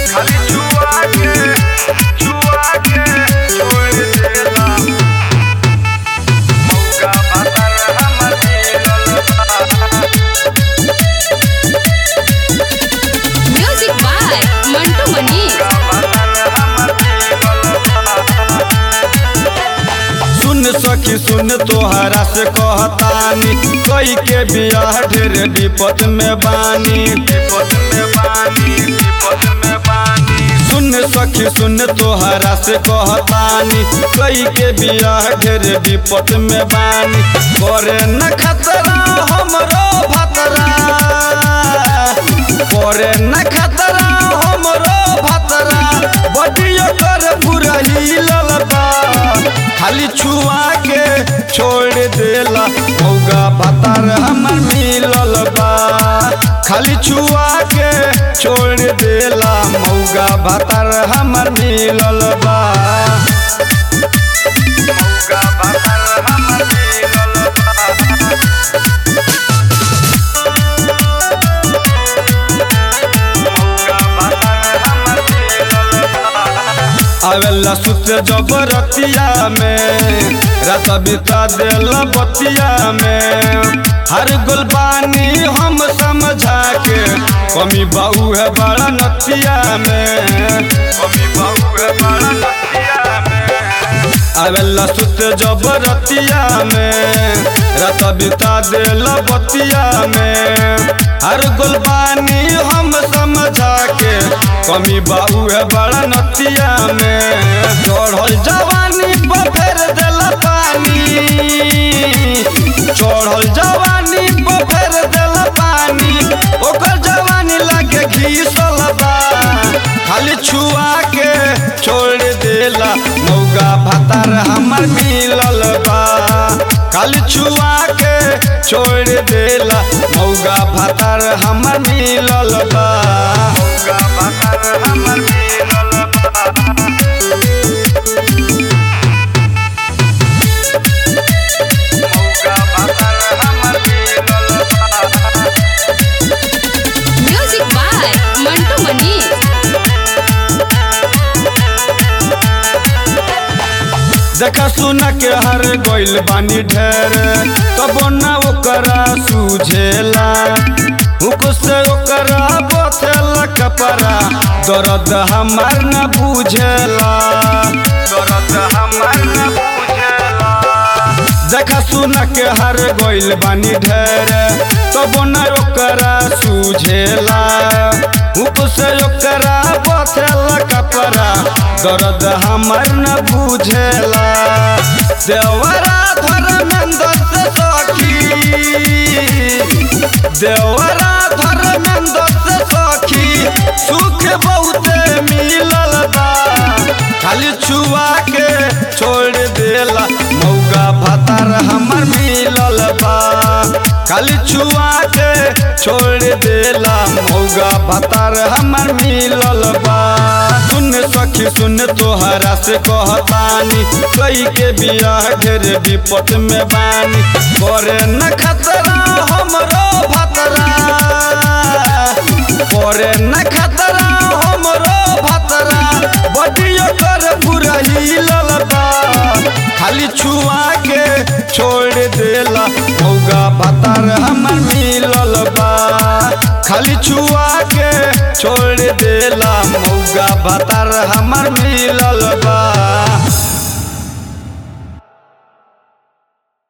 खाली छुआ के छुआ के छोड़ देला मौका भातर हमर मिलल बा Music by Mantu Mani. सुन सखी सुन तोहरा से कहतानी कई के बियाह ढेर विपद में बानी विपद में बानी विपद में बानी सुन सखी सुन तोहरा से कहतानी कई के बियाह ढेर विपद में बानी करे न खतरा हमरो भतरा करे न खतरा हमरो भतरा बडियो कर पूरा हिलल बा खाली छुआ के छोड़ देला मौगा भतार हमर मिलल बा खाली छुआ के छोड़ देला मौगा भतार हमर मिलल बा मौगा भतार हमर मिलल बा आवेला सुत जबरतिया में रात बिता देला बतिया में हर गुलबानी हम समझा के कमी बाऊ है बड़ा नतिया में कमी बाऊ है बड़ा नतिया में आवेला सुत जबरतिया में रात बिता देला बतिया में हर गुलबानी हम समझा के कमी बाबू है बड़ा नतिया में चढ़ल जवानी पर फेर देला पानी चढ़ल जवानी पर फेर देला पानी ओकर जवानी लागे घीसल बा खाली छुआ के छोड़ देला मौगा भतार हमर मिलल बा खाली छुआ के छोड़ देला मौगा भतार हमर मिलल बा मौगा भतार हमर मिलल बा मौगा भतार हमर मिलल बा Music by Mantu Mani. देखा सुना के हर गोइल बानी ढेर तब न ओकरा सूझेला हुक से ओकरा बथेला कपड़ा दर्द हमार न बुझेला दर्द हमार न बुझेला देखा सुना के हर गोइल बानी ढेर तब न ओकरा सूझेला हुक से ओकरा बथेला कपड़ा दर्द हमर न बुझेला देवरा धर्मेंद्र से सखी देवरा धर्मेंद्र से सखी सुख बहुते मिलल बा खाली छुआ के छोड़ देला मौगा भतार हमर मिलल बा खाली छुआ के छोड़ देला मौगा भतार हमर मिलल बा सुन सखी सुन तोहरा से कहतानी कई के बियाह ढेर विपद में बानी करे न खतरा हमरो भतरा करे न खतरा हमरो भतरा बडियो कर पूरा हिलल बा खाली छुआ के छोड़ देला मौगा भतार हमर मिलल बा खाली छुआ के छोड़ देला मौगा भतार हमर मिलल